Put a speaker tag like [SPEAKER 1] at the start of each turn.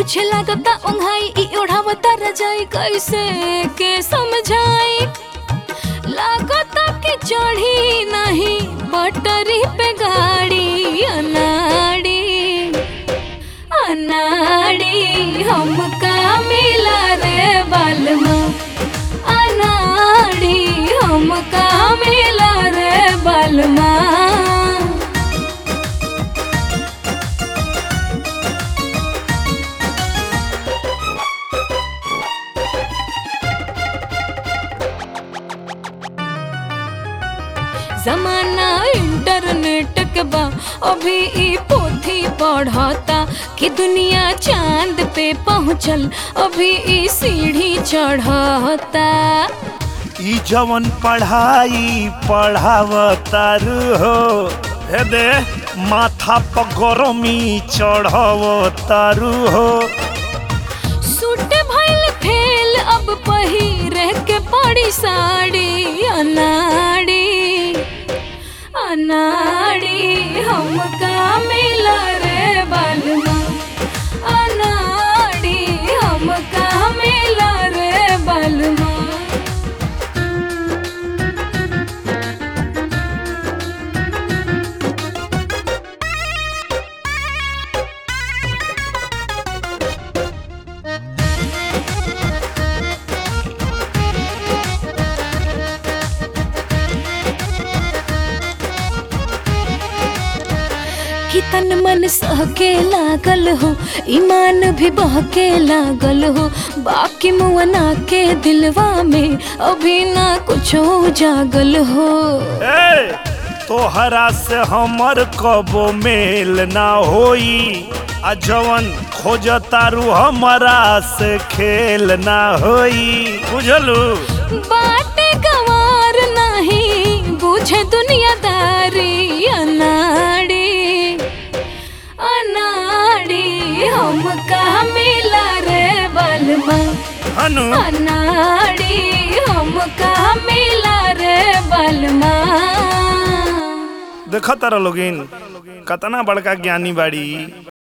[SPEAKER 1] पीछे लागता ओंघाई ई ओढ़ावता रजाई कैसे के समझाई लागता कि चढ़ी नहीं पटरी पे गाड़ी अनाड़ी अनाड़ी हमका मिला रे बालमा अनाड़ी हमका मिला रे बालमा जमाना इंटरनेट के बा अभी ई पोथी पढ़ता कि दुनिया चांद पे पहुँचल अभी ई सीढ़ी चढ़ता
[SPEAKER 2] ई जवन पढ़ाई पढ़ावतारू हो हे दे माथा पर गरमी चढ़ावतारू हो
[SPEAKER 1] सूट भइल फेल अब पहिरे के पड़ी साड़ी अनाड़ी अनाड़ी हमका मिला रे बालमा अनाड़ी हमका मिला रे बालमा कि तन मन सहके लागल हो ईमान भी बहके लागल हो बाकी मुअना के दिलवा में अभी ना कुछ जागल हो
[SPEAKER 2] ए तोहरा से हमर कबो मेल ना होई आ जवन खोजतारू हमरा से खेल ना होई बुझलू
[SPEAKER 1] बाटे गवार नहीं बुझे दुनियादारी अनाड़ी अनाड़ी हमका मिला रे बलमा
[SPEAKER 2] हनु
[SPEAKER 1] अनाड़ी हमका मिला रे बलमा
[SPEAKER 2] देखत रह लोगिन कतना बड़का ज्ञानी बाड़ी